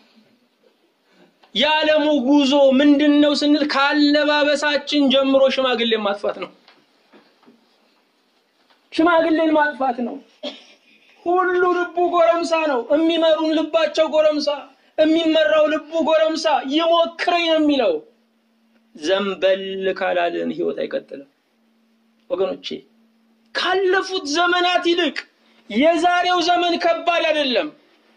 የዓለሙ ጉዞ ምንድን ነው ስንል ካለባበሳችን ጀምሮ ሽማግሌን ማጥፋት ነው። ሽማግሌን ማጥፋት ነው። ሁሉ ልቡ ጎረምሳ ነው። የሚመሩን ልባቸው ጎረምሳ፣ የሚመራው ልቡ ጎረምሳ። ይሞክረኝ ነው የሚለው። ዘንበል ካላልን ህይወት አይቀጥልም ወገኖቼ። ካለፉት ዘመናት ይልቅ የዛሬው ዘመን ከባድ አይደለም።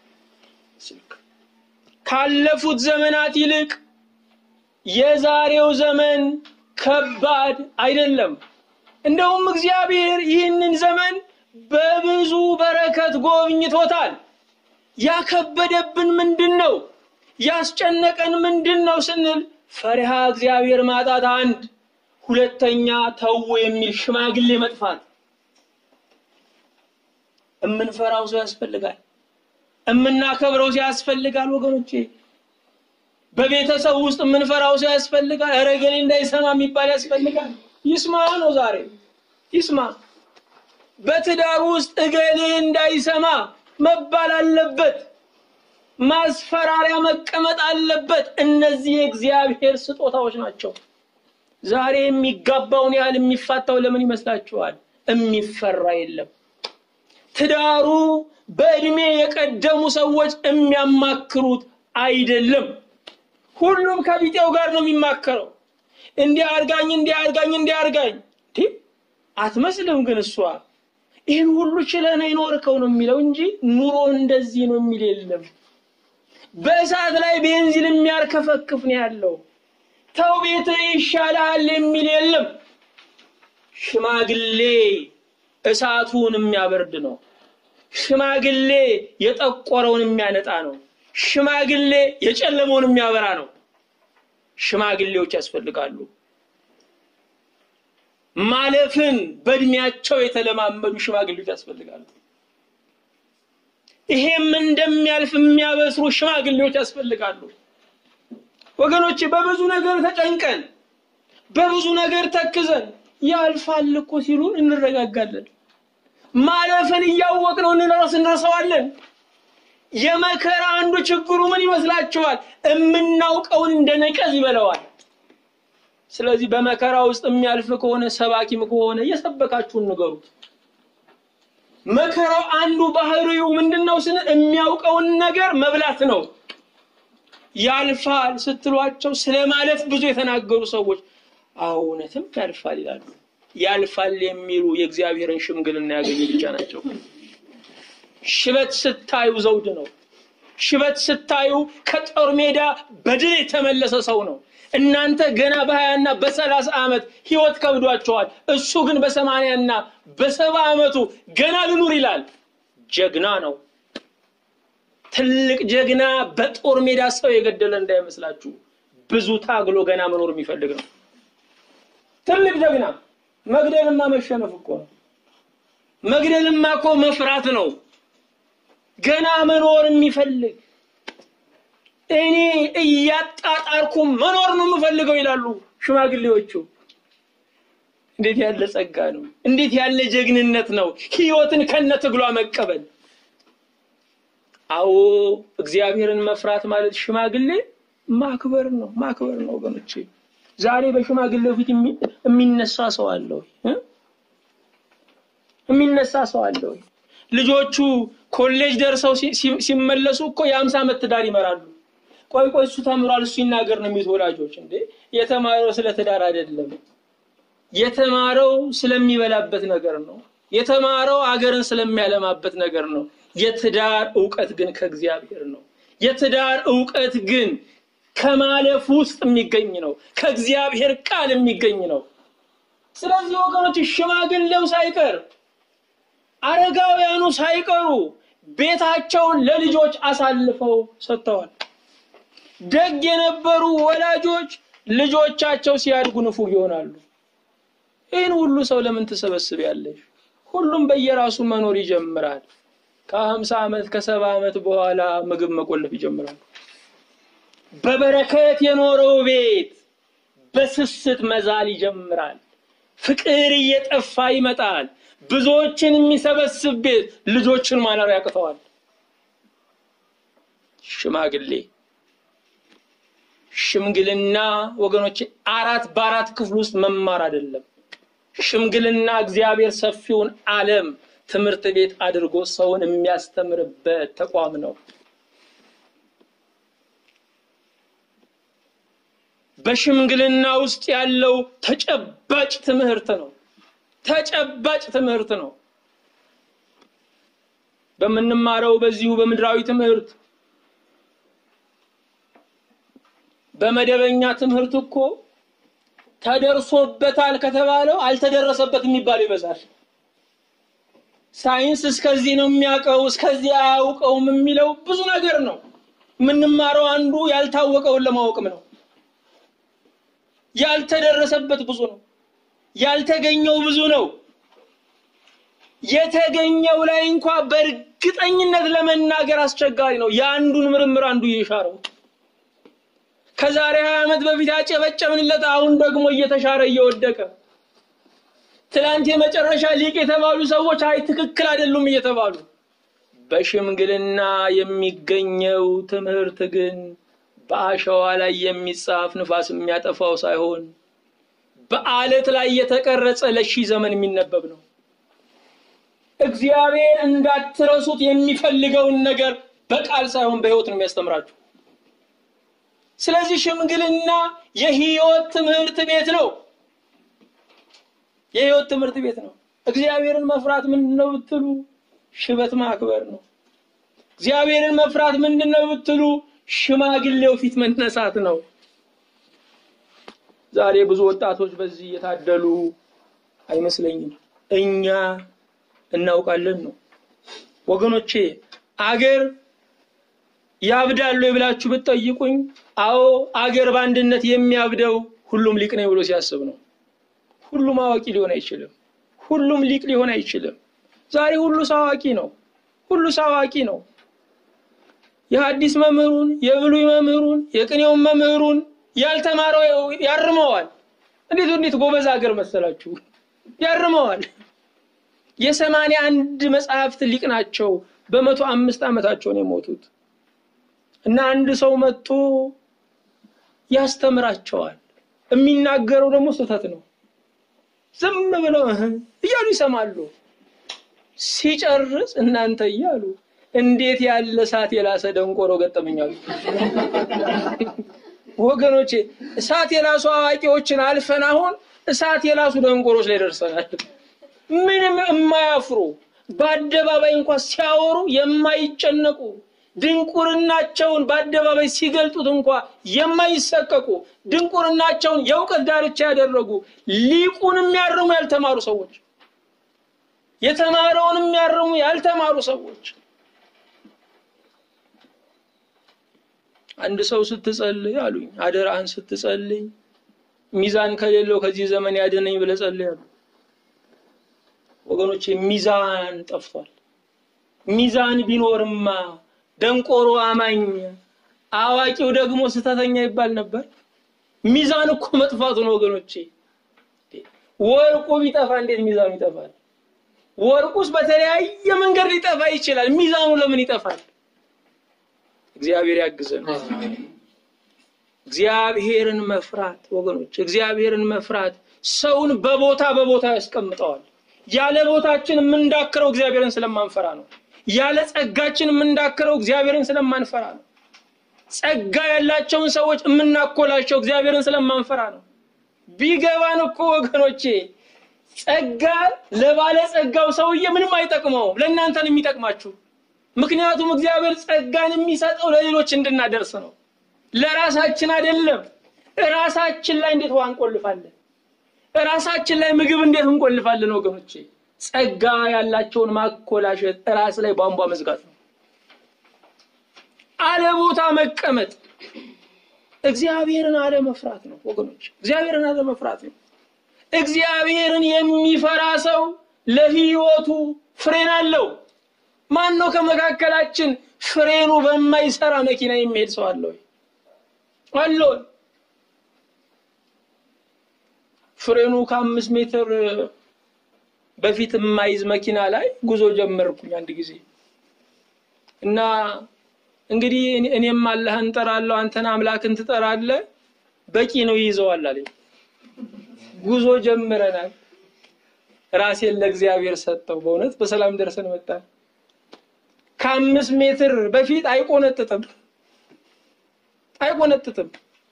ካለፉት ዘመናት ይልቅ የዛሬው ዘመን ከባድ አይደለም። እንደውም እግዚአብሔር ይህንን ዘመን በብዙ በረከት ጎብኝቶታል። ያከበደብን ምንድን ነው? ያስጨነቀን ምንድን ነው ስንል ፈሪሃ እግዚአብሔር ማጣት አንድ፣ ሁለተኛ ተው የሚል ሽማግሌ መጥፋት። እምንፈራው ሰው ያስፈልጋል። እምናከብረው ሰው ያስፈልጋል። ወገኖቼ በቤተሰብ ውስጥ የምንፈራው ሰው ያስፈልጋል። ኧረ እገሌ እንዳይሰማ የሚባል ያስፈልጋል። ይስማ ነው ዛሬ ይስማ። በትዳር ውስጥ እገሌ እንዳይሰማ መባል አለበት። ማስፈራሪያ መቀመጥ አለበት። እነዚህ የእግዚአብሔር ስጦታዎች ናቸው። ዛሬ የሚጋባውን ያህል የሚፋታው ለምን ይመስላችኋል? የሚፈራ የለም። ትዳሩ በእድሜ የቀደሙ ሰዎች የሚያማክሩት አይደለም። ሁሉም ከቢጤው ጋር ነው የሚማከረው። እንዲህ አርጋኝ፣ እንዲህ አርጋኝ፣ እንዲህ አርጋኝ። አትመስልም ግን እሷ ይህን ሁሉ ችለህ የኖርከው ነው የሚለው እንጂ ኑሮ እንደዚህ ነው የሚል የለም። በእሳት ላይ ቤንዚን የሚያርከፈክፍ ነው ያለው። ተው ቤትህ ይሻልሃል የሚል የለም። ሽማግሌ እሳቱን የሚያበርድ ነው። ሽማግሌ የጠቆረውን የሚያነጣ ነው። ሽማግሌ የጨለመውን የሚያበራ ነው። ሽማግሌዎች ያስፈልጋሉ። ማለፍን በእድሜያቸው የተለማመዱ ሽማግሌዎች ያስፈልጋሉ። ይሄም እንደሚያልፍ የሚያበስሩ ሽማግሌዎች ያስፈልጋሉ። ወገኖች በብዙ ነገር ተጨንቀን በብዙ ነገር ተክዘን ያልፋል እኮ ሲሉን እንረጋጋለን። ማለፍን እያወቅነው እንረስ እንረሳዋለን። የመከራ አንዱ ችግሩ ምን ይመስላችኋል? የምናውቀውን እንደ ነቀዝ ይበለዋል። ስለዚህ በመከራ ውስጥ የሚያልፍ ከሆነ ሰባኪም ከሆነ የሰበካችሁን ንገሩት። መከራው አንዱ ባህሪው ምንድን ነው ስንል የሚያውቀውን ነገር መብላት ነው። ያልፋል ስትሏቸው ስለ ማለፍ ብዙ የተናገሩ ሰዎች አዎ እውነትም ያልፋል ይላሉ። ያልፋል የሚሉ የእግዚአብሔርን ሽምግልና ያገኙ ብቻ ናቸው። ሽበት ስታዩ ዘውድ ነው። ሽበት ስታዩ ከጦር ሜዳ በድል የተመለሰ ሰው ነው። እናንተ ገና በሀያና በሰላሳ ዓመት ህይወት ከብዷቸዋል። እሱ ግን በሰማንያና በሰባ ዓመቱ ገና ልኑር ይላል። ጀግና ነው። ትልቅ ጀግና በጦር ሜዳ ሰው የገደለ እንዳይመስላችሁ። ብዙ ታግሎ ገና መኖር የሚፈልግ ነው። ትልቅ ጀግና መግደልማ መሸነፍ እኮ ነው። መግደልማ እኮ መፍራት ነው። ገና መኖር የሚፈልግ እኔ እያጣጣርኩ መኖር ነው የምፈልገው ይላሉ ሽማግሌዎቹ። እንዴት ያለ ጸጋ ነው! እንዴት ያለ ጀግንነት ነው! ህይወትን ከነትግሏ መቀበል። አዎ እግዚአብሔርን መፍራት ማለት ሽማግሌ ማክበር ነው፣ ማክበር ነው ወገኖቼ። ዛሬ በሽማግሌው ፊት የሚነሳ ሰው አለ ወይ? የሚነሳ ሰው አለ ወይ? ልጆቹ ኮሌጅ ደርሰው ሲመለሱ እኮ የአምሳ ዓመት ትዳር ይመራሉ። ቆይ ቆይ እሱ ተምሯል እሱ ይናገር ነው የሚሉት ወላጆች። እንዴ የተማረው ስለ ትዳር አይደለም። የተማረው ስለሚበላበት ነገር ነው። የተማረው አገርን ስለሚያለማበት ነገር ነው። የትዳር እውቀት ግን ከእግዚአብሔር ነው። የትዳር እውቀት ግን ከማለፍ ውስጥ የሚገኝ ነው። ከእግዚአብሔር ቃል የሚገኝ ነው። ስለዚህ ወገኖች ሽማግሌው ሳይቀር አረጋውያኑ ሳይቀሩ ቤታቸውን ለልጆች አሳልፈው ሰጥተዋል። ደግ የነበሩ ወላጆች ልጆቻቸው ሲያድጉ ንፉግ ይሆናሉ። ይህን ሁሉ ሰው ለምን ትሰበስቢያለሽ? ሁሉም በየራሱ መኖር ይጀምራል። ከሀምሳ ዓመት ከሰባ ዓመት በኋላ ምግብ መቆለፍ ይጀምራሉ። በበረከት የኖረው ቤት በስስት መዛል ይጀምራል። ፍቅር እየጠፋ ይመጣል። ብዙዎችን የሚሰበስብ ቤት ልጆችን ማኖር ያቅተዋል። ሽማግሌ ሽምግልና ወገኖች አራት በአራት ክፍል ውስጥ መማር አይደለም። ሽምግልና እግዚአብሔር ሰፊውን ዓለም ትምህርት ቤት አድርጎ ሰውን የሚያስተምርበት ተቋም ነው። በሽምግልና ውስጥ ያለው ተጨባጭ ትምህርት ነው። ተጨባጭ ትምህርት ነው። በምንማረው በዚሁ በምድራዊ ትምህርት በመደበኛ ትምህርት እኮ ተደርሶበታል ከተባለው አልተደረሰበት የሚባለው ይበዛል። ሳይንስ እስከዚህ ነው የሚያውቀው እስከዚህ አያውቀውም የሚለው ብዙ ነገር ነው። የምንማረው አንዱ ያልታወቀውን ለማወቅም ነው። ያልተደረሰበት ብዙ ነው። ያልተገኘው ብዙ ነው። የተገኘው ላይ እንኳ በእርግጠኝነት ለመናገር አስቸጋሪ ነው። የአንዱን ምርምር አንዱ እየሻረው ከዛሬ ሀያ ዓመት በፊት ያጨበጨብንለት አሁን ደግሞ እየተሻረ እየወደቀ ትላንት የመጨረሻ ሊቅ የተባሉ ሰዎች አይ ትክክል አይደሉም እየተባሉ በሽምግልና የሚገኘው ትምህርት ግን በአሸዋ ላይ የሚጻፍ ንፋስ የሚያጠፋው ሳይሆን በአለት ላይ የተቀረጸ ለሺህ ዘመን የሚነበብ ነው። እግዚአብሔር እንዳትረሱት የሚፈልገውን ነገር በቃል ሳይሆን በሕይወት ነው የሚያስተምራችሁ። ስለዚህ ሽምግልና የህይወት ትምህርት ቤት ነው። የህይወት ትምህርት ቤት ነው። እግዚአብሔርን መፍራት ምንድን ነው ብትሉ ሽበት ማክበር ነው። እግዚአብሔርን መፍራት ምንድን ነው ብትሉ ሽማግሌው ፊት መነሳት ነው። ዛሬ ብዙ ወጣቶች በዚህ የታደሉ አይመስለኝም። እኛ እናውቃለን ነው ወገኖቼ። አገር ያብዳሉ ብላችሁ ብትጠይቁኝ፣ አዎ አገር በአንድነት የሚያብደው ሁሉም ሊቅ ነኝ ብሎ ሲያስብ ነው። ሁሉም አዋቂ ሊሆን አይችልም። ሁሉም ሊቅ ሊሆን አይችልም። ዛሬ ሁሉ ሰው አዋቂ ነው። ሁሉ ሰው አዋቂ ነው። የሐዲስ መምህሩን፣ የብሉይ መምህሩን፣ የቅኔውን መምህሩን ያልተማረው ያርመዋል። እንዴት እንዴት ጎበዝ ሀገር መሰላችሁ! ያርመዋል። የሰማንያ አንድ መጽሐፍት ሊቅ ናቸው። በመቶ አምስት ዓመታቸው ነው የሞቱት እና አንድ ሰው መጥቶ ያስተምራቸዋል። የሚናገረው ደግሞ ስህተት ነው። ዝም ብለው እያሉ ይሰማሉ። ሲጨርስ እናንተ እያሉ እንዴት ያለ እሳት የላሰ ደንቆሮ ገጠመኛሉ። ወገኖቼ እሳት የላሱ አዋቂዎችን አልፈን አሁን እሳት የላሱ ደንቆሮች ላይ ደርሰናል። ምንም የማያፍሩ በአደባባይ እንኳን ሲያወሩ የማይጨነቁ ድንቁርናቸውን በአደባባይ ሲገልጡት እንኳ የማይሰቀቁ ድንቁርናቸውን የእውቀት ዳርቻ ያደረጉ ሊቁን የሚያርሙ ያልተማሩ ሰዎች፣ የተማረውን የሚያርሙ ያልተማሩ ሰዎች። አንድ ሰው ስትጸልይ አሉኝ፣ አደራህን ስትጸልይ ሚዛን ከሌለው ከዚህ ዘመን ያድነኝ ብለህ ጸልይ አሉ። ወገኖቼ ሚዛን ጠፍቷል። ሚዛን ቢኖርማ ደንቆሮ አማኝ አዋቂው ደግሞ ስተተኛ ይባል ነበር። ሚዛን እኮ መጥፋቱ ነው ወገኖቼ። ወርቁ ቢጠፋ እንዴት ሚዛኑ ይጠፋል? ወርቁስ በተለያየ መንገድ ሊጠፋ ይችላል። ሚዛኑ ለምን ይጠፋል? እግዚአብሔር ያግዘን። እግዚአብሔርን መፍራት ወገኖች፣ እግዚአብሔርን መፍራት ሰውን በቦታ በቦታ ያስቀምጠዋል። ያለ ቦታችን የምንዳክረው እግዚአብሔርን ስለማንፈራ ነው። ያለ ጸጋችን የምንዳክረው እግዚአብሔርን ስለማንፈራ ነው። ጸጋ ያላቸውን ሰዎች የምናኮላቸው እግዚአብሔርን ስለማንፈራ ነው። ቢገባን እኮ ወገኖቼ ጸጋ ለባለ ጸጋው ሰውዬ ምንም አይጠቅመውም፣ ለእናንተን የሚጠቅማችሁ። ምክንያቱም እግዚአብሔር ጸጋን የሚሰጠው ለሌሎች እንድናደርስ ነው፣ ለራሳችን አይደለም። ራሳችን ላይ እንዴት ውሃ እንቆልፋለን? ራሳችን ላይ ምግብ እንዴት እንቆልፋለን ወገኖቼ? ጸጋ ያላቸውን ማኮላሸት ራስ ላይ ቧንቧ መዝጋት ነው። አለ ቦታ መቀመጥ እግዚአብሔርን አለመፍራት ነው ወገኖች፣ እግዚአብሔርን አለመፍራት ነው። እግዚአብሔርን የሚፈራ ሰው ለሕይወቱ ፍሬን አለው። ማን ነው ከመካከላችን ፍሬኑ በማይሰራ መኪና የሚሄድ ሰው አለ ወይ? አለው። ፍሬኑ ከአምስት ሜትር በፊት የማይዝ መኪና ላይ ጉዞ ጀመርኩኝ አንድ ጊዜ እና እንግዲህ እኔም አላህን እንጠራለሁ አንተን አምላክን ትጠራለህ፣ በቂ ነው ይይዘዋል አለኝ። ጉዞ ጀምረናል። ራሴን ለእግዚአብሔር ሰጠው። በእውነት በሰላም ደርሰን መጣን። ከአምስት ሜትር በፊት አይቆነጥጥም አይቆነጥጥም።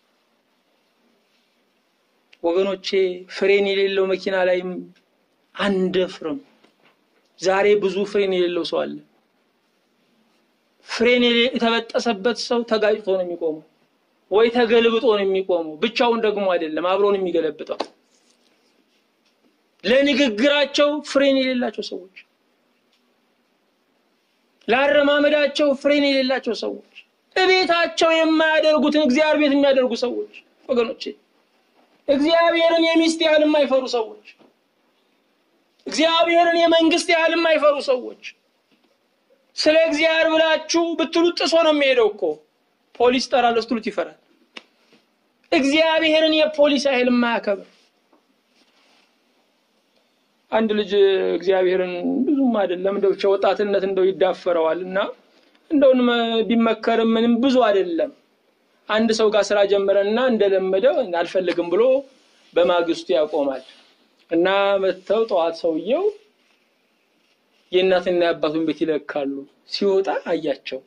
ወገኖቼ ፍሬን የሌለው መኪና ላይም አንደፍርም። ዛሬ ብዙ ፍሬን የሌለው ሰው አለ። ፍሬን የተበጠሰበት ሰው ተጋጭቶ ነው የሚቆመው፣ ወይ ተገልብጦ ነው የሚቆመው። ብቻውን ደግሞ አይደለም አብሮን የሚገለብጠው። ለንግግራቸው ፍሬን የሌላቸው ሰዎች፣ ለአረማመዳቸው ፍሬን የሌላቸው ሰዎች፣ እቤታቸው የማያደርጉትን እግዚአብሔር ቤት የሚያደርጉ ሰዎች ወገኖቼ፣ እግዚአብሔርን የሚስት ያህል የማይፈሩ ሰዎች፣ እግዚአብሔርን የመንግስት ያህል የማይፈሩ ሰዎች ስለ እግዚአብሔር ብላችሁ ብትሉት ጥሶ ነው የሚሄደው እኮ ፖሊስ ጠራለሁ ስትሉት ይፈራል። እግዚአብሔርን የፖሊስ ያህል የማያከብር አንድ ልጅ እግዚአብሔርን ብዙም አይደለም እንደው ብቻ ወጣትነት እንደው ይዳፈረዋል እና እንደውን ቢመከርም ምንም ብዙ አይደለም። አንድ ሰው ጋር ስራ ጀመረና እንደለመደው አልፈልግም ብሎ በማግስቱ ያቆማል እና መጥተው ጠዋት ሰውየው የእናትና የአባቱን ቤት ይለካሉ። ሲወጣ አያቸው።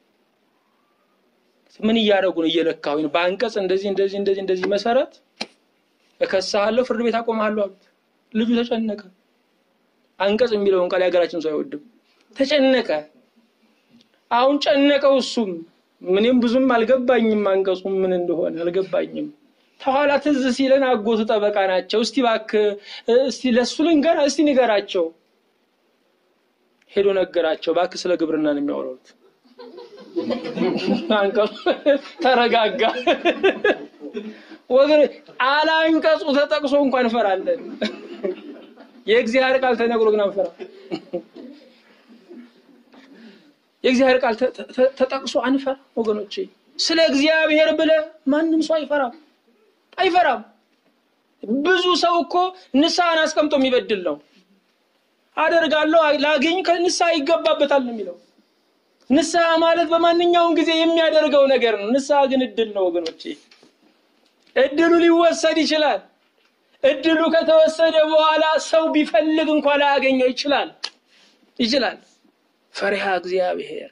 ምን እያደረጉ ነው? እየለካሁ ነው። በአንቀጽ እንደዚህ እንደዚህ እንደዚህ እንደዚህ መሰረት እከሳለሁ፣ ፍርድ ቤት አቆማለሁ አሉት። ልጁ ተጨነቀ። አንቀጽ የሚለውን ቃል የሀገራችን ሰው አይወድም። ተጨነቀ። አሁን ጨነቀው። እሱም ምንም ብዙም አልገባኝም፣ አንቀጹ ምን እንደሆነ አልገባኝም። ተኋላ ትዝ ሲለን አጎቱ ጠበቃ ናቸው። እስቲ እባክህ እስቲ ለሱ ልንገራ እስቲ ንገራቸው ሄዶ ነገራቸው። እባክህ ስለ ግብርና ነው የሚያወሩት። አንቀጹ ተረጋጋ። ወገን አላንቀጹ ተጠቅሶ እንኳን እንፈራለን። የእግዚአብሔር ቃል ተነግሮ ግን አንፈራ። የእግዚአብሔር ቃል ተጠቅሶ አንፈራ ወገኖቼ። ስለ እግዚአብሔር ብለ ማንም ሰው አይፈራም አይፈራም። ብዙ ሰው እኮ ንስሐን አስቀምጦ የሚበድል ነው። አደርጋለሁ ላገኝ ከንስሐ ይገባበታል ነው የሚለው። ንስሐ ማለት በማንኛውም ጊዜ የሚያደርገው ነገር ነው። ንስሐ ግን እድል ነው ወገኖቼ። እድሉ ሊወሰድ ይችላል። እድሉ ከተወሰደ በኋላ ሰው ቢፈልግ እንኳን ላያገኘው ይችላል ይችላል። ፈሪሃ እግዚአብሔር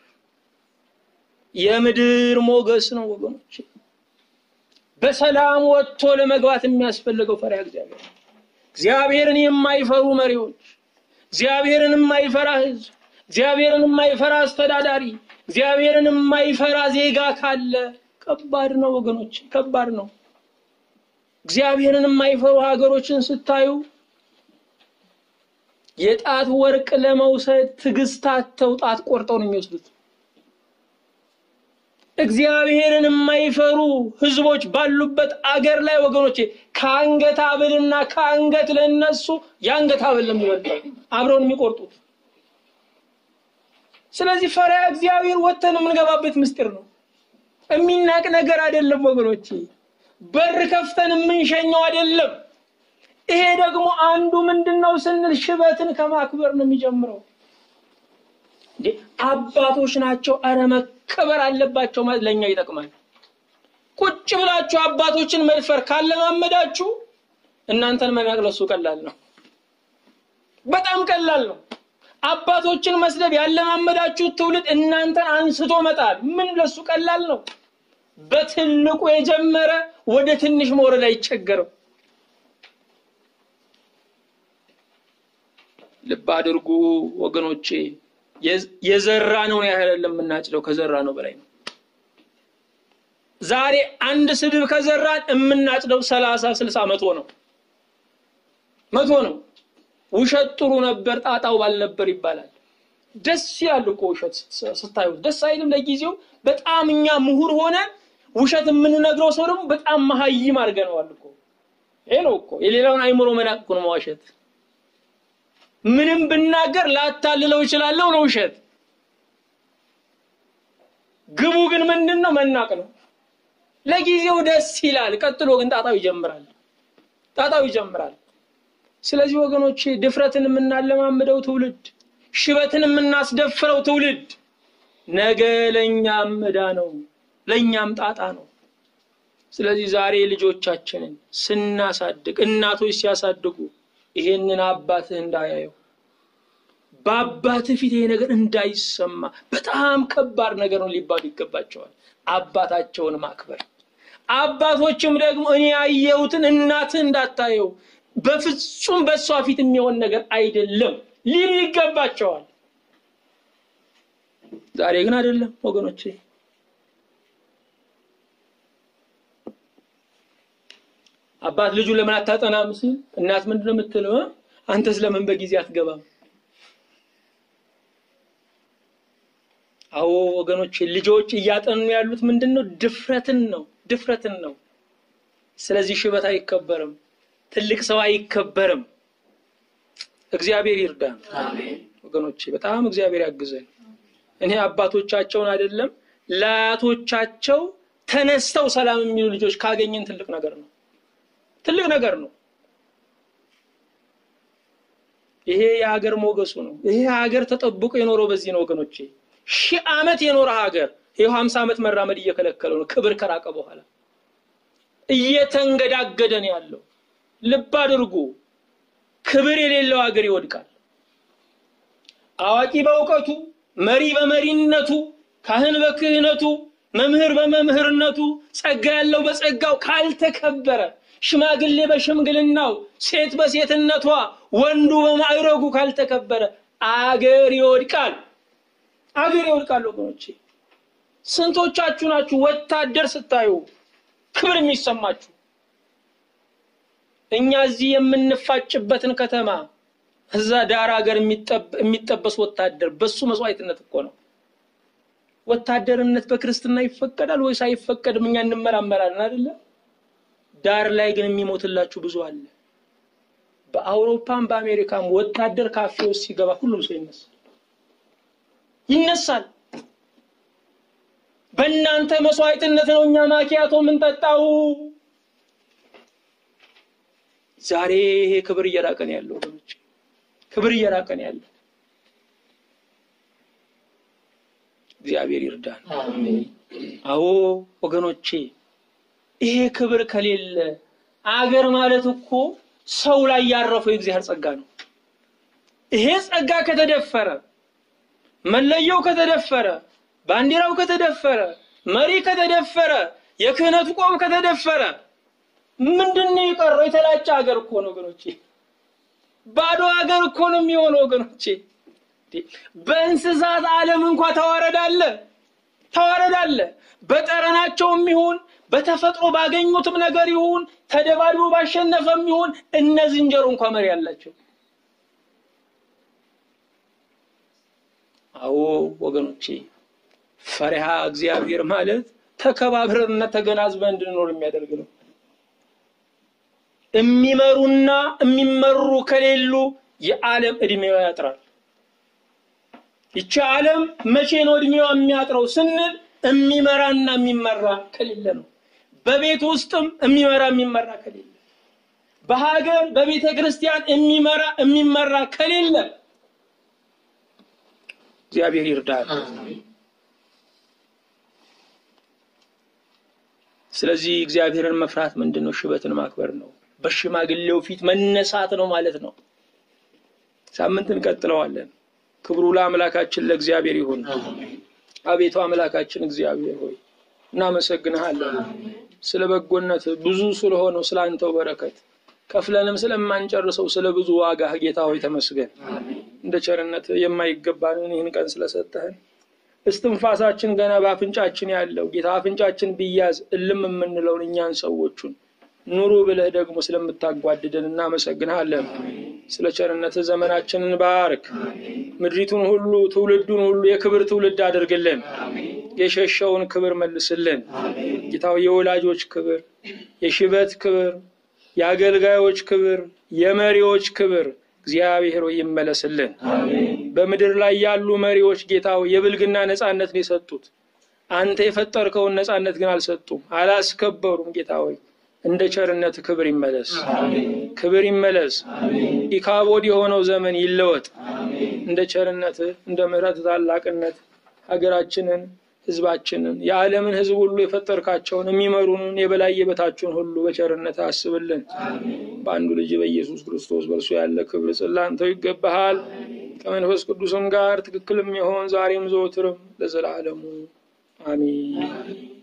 የምድር ሞገስ ነው ወገኖቼ። በሰላም ወጥቶ ለመግባት የሚያስፈልገው ፈሪሃ እግዚአብሔር እግዚአብሔርን የማይፈሩ መሪዎች እግዚአብሔርን የማይፈራ ሕዝብ፣ እግዚአብሔርን የማይፈራ አስተዳዳሪ፣ እግዚአብሔርን የማይፈራ ዜጋ ካለ ከባድ ነው ወገኖች፣ ከባድ ነው። እግዚአብሔርን የማይፈሩ ሀገሮችን ስታዩ የጣት ወርቅ ለመውሰድ ትዕግስታቸው ጣት ቆርጠው ነው የሚወስዱት። እግዚአብሔርን የማይፈሩ ህዝቦች ባሉበት አገር ላይ ወገኖቼ ከአንገት ሐብልና ከአንገት ለነሱ የአንገት ሐብል ነው የሚበልጠው አብረውን የሚቆርጡት። ስለዚህ ፈሪሃ እግዚአብሔር ወጥተን የምንገባበት ምስጢር ነው። የሚናቅ ነገር አይደለም ወገኖቼ። በር ከፍተን የምንሸኘው አይደለም። ይሄ ደግሞ አንዱ ምንድን ነው ስንል ሽበትን ከማክበር ነው የሚጀምረው። እንዴ አባቶች ናቸው፣ አረ መከበር አለባቸው ማለት ለእኛ ይጠቅማል። ቁጭ ብላችሁ አባቶችን መድፈር ካለማመዳችሁ እናንተን መናቅ ለሱ ቀላል ነው፣ በጣም ቀላል ነው። አባቶችን መስደብ ያለማመዳችሁ ትውልድ እናንተን አንስቶ መጣል ምን ለሱ ቀላል ነው። በትልቁ የጀመረ ወደ ትንሽ መውረድ አይቸገርም። ልብ አድርጉ ወገኖቼ፣ የዘራ ነው ያህል የምናጭደው ከዘራ ነው በላይ ነው። ዛሬ አንድ ስድብ ከዘራን የምናጭደው ሰላሳ ስልሳ መቶ ነው። መቶ ነው። ውሸት ጥሩ ነበር ጣጣው ባልነበር ይባላል። ደስ ይላል እኮ ውሸት ስታዩት ደስ አይልም? ለጊዜው በጣም እኛ ምሁር ሆነን ውሸት የምንነግረው ሰው ደግሞ በጣም መሀይም አድርገነዋል እኮ። ይሄ ነው እኮ የሌላውን አይምሮ መናቅ እኮ ነው መዋሸት። ምንም ብናገር ላታልለው እችላለሁ ነው ውሸት። ግቡ ግን ምንድን ነው? መናቅ ነው። ለጊዜው ደስ ይላል፣ ቀጥሎ ግን ጣጣው ይጀምራል። ጣጣው ይጀምራል። ስለዚህ ወገኖቼ ድፍረትን የምናለማምደው ትውልድ፣ ሽበትን የምናስደፍረው ትውልድ ነገ ለእኛም ዕዳ ነው፣ ለእኛም ጣጣ ነው። ስለዚህ ዛሬ ልጆቻችንን ስናሳድግ እናቶች ሲያሳድጉ ይሄንን አባትህ እንዳያየው በአባትህ ፊት ይሄ ነገር እንዳይሰማ በጣም ከባድ ነገር ነው ሊባሉ ይገባቸዋል። አባታቸውን ማክበር አባቶችም ደግሞ እኔ ያየሁትን እናትህ እንዳታየው በፍጹም በእሷ ፊት የሚሆን ነገር አይደለም ሊሉ ይገባቸዋል። ዛሬ ግን አይደለም ወገኖቼ። አባት ልጁን ለምን አታጠናም ሲል እናት ምንድን ነው የምትለው? አንተስ ለምን በጊዜ አትገባም? አዎ ወገኖቼ ልጆች እያጠኑ ያሉት ምንድን ነው? ድፍረትን ነው ድፍረትን ነው። ስለዚህ ሽበት አይከበርም፣ ትልቅ ሰው አይከበርም። እግዚአብሔር ይርዳን ወገኖቼ፣ በጣም እግዚአብሔር ያግዘን። እኔ አባቶቻቸውን አይደለም ለአያቶቻቸው ተነስተው ሰላም የሚሉ ልጆች ካገኘን ትልቅ ነገር ነው፣ ትልቅ ነገር ነው። ይሄ የሀገር ሞገሱ ነው። ይሄ ሀገር ተጠብቆ የኖረው በዚህ ነው ወገኖቼ። ሺህ ዓመት የኖረ ሀገር ይኸው ሀምሳ ዓመት መራመድ እየከለከለው ነው። ክብር ከራቀ በኋላ እየተንገዳገደ ነው ያለው። ልብ አድርጉ። ክብር የሌለው ሀገር ይወድቃል። አዋቂ በእውቀቱ፣ መሪ በመሪነቱ፣ ካህን በክህነቱ፣ መምህር በመምህርነቱ፣ ጸጋ ያለው በጸጋው ካልተከበረ፣ ሽማግሌ በሽምግልናው፣ ሴት በሴትነቷ፣ ወንዱ በማዕረጉ ካልተከበረ አገር ይወድቃል። አገር ይወድቃል ወገኖቼ። ስንቶቻችሁ ናችሁ ወታደር ስታዩ ክብር የሚሰማችሁ? እኛ እዚህ የምንፋጭበትን ከተማ እዛ ዳር ሀገር የሚጠበስ ወታደር በሱ መስዋዕትነት እኮ ነው። ወታደርነት በክርስትና ይፈቀዳል ወይስ አይፈቀድም? እኛ እንመራመራለን አይደለ? ዳር ላይ ግን የሚሞትላችሁ ብዙ አለ። በአውሮፓም በአሜሪካም ወታደር ካፌ ውስጥ ሲገባ ሁሉም ሰው ይነሳል ይነሳል። በእናንተ መስዋዕትነት ነው እኛ ማኪያቶ የምንጠጣው። ዛሬ ይሄ ክብር እየራቀን ያለው ወገኖች፣ ክብር እየራቀን ያለው እግዚአብሔር ይርዳን። አዎ ወገኖቼ፣ ይሄ ክብር ከሌለ አገር ማለት እኮ ሰው ላይ ያረፈው የእግዚአብሔር ጸጋ ነው። ይሄ ጸጋ ከተደፈረ፣ መለየው ከተደፈረ ባንዲራው ከተደፈረ፣ መሪ ከተደፈረ፣ የክህነቱ ቆብ ከተደፈረ ምንድን ነው የቀረው? የተላጨ ሀገር እኮ ነው ወገኖቼ። ባዶ ሀገር እኮ ነው የሚሆነው ወገኖቼ። በእንስሳት ዓለም እንኳ ተዋረድ አለ፣ ተዋረድ አለ። በጠረናቸውም ይሁን በተፈጥሮ ባገኙትም ነገር ይሁን ተደባድቦ ባሸነፈም ይሁን እነ ዝንጀሮ እንኳ መሪ አላቸው። አዎ ወገኖቼ ፈሪሃ እግዚአብሔር ማለት ተከባብረንና ተገናዝበን እንድንኖር የሚያደርግ ነው። የሚመሩና የሚመሩ ከሌሉ የዓለም እድሜዋ ያጥራል። ይቺ ዓለም መቼ ነው እድሜዋ የሚያጥረው ስንል የሚመራና የሚመራ ከሌለ ነው። በቤት ውስጥም የሚመራ የሚመራ ከሌለ፣ በሀገር በቤተ ክርስቲያን የሚመራ የሚመራ ከሌለ እግዚአብሔር ይርዳል። ስለዚህ እግዚአብሔርን መፍራት ምንድን ነው? ሽበትን ማክበር ነው። በሽማግሌው ፊት መነሳት ነው ማለት ነው። ሳምንት እንቀጥለዋለን። ክብሩ ለአምላካችን ለእግዚአብሔር ይሁን። አቤቱ አምላካችን እግዚአብሔር ሆይ እናመሰግንሃለን ስለ በጎነት ብዙ ስለሆነው ስለ አንተው በረከት ከፍለንም ስለማንጨርሰው ስለ ብዙ ዋጋ ጌታ ሆይ ተመስገን። እንደ ቸርነት የማይገባንን ይህን ቀን ስለሰጠህን እስትንፋሳችን ገና በአፍንጫችን ያለው ጌታ አፍንጫችን ቢያዝ እልም የምንለውን እኛን ሰዎቹን ኑሩ ብለህ ደግሞ ስለምታጓድደን እናመሰግንሃለን። ስለ ቸርነትህ ዘመናችንን ባርክ። ምድሪቱን ሁሉ ትውልዱን ሁሉ የክብር ትውልድ አድርግልን። የሸሸውን ክብር መልስልን። ጌታው የወላጆች ክብር፣ የሽበት ክብር፣ የአገልጋዮች ክብር፣ የመሪዎች ክብር እግዚአብሔር ሆይ ይመለስልን። በምድር ላይ ያሉ መሪዎች ጌታው የብልግና ነፃነትን የሰጡት አንተ የፈጠርከውን ነፃነት ግን አልሰጡም፣ አላስከበሩም። ጌታ ሆይ እንደ ቸርነት ክብር ይመለስ፣ ክብር ይመለስ። ኢካቦድ የሆነው ዘመን ይለወጥ። እንደ ቸርነት እንደ ምሕረት ታላቅነት ሀገራችንን፣ ሕዝባችንን፣ የዓለምን ሕዝብ ሁሉ የፈጠርካቸውን የሚመሩንን የበላይ የበታችሁን ሁሉ በቸርነት አስብልን። በአንዱ ልጅ በኢየሱስ ክርስቶስ በእርሱ ያለ ክብር ጽላንተው ይገባሃል። ከመንፈስ ቅዱስም ጋር ትክክል የሚሆን ዛሬም ዘወትርም ለዘላለሙ አሜን።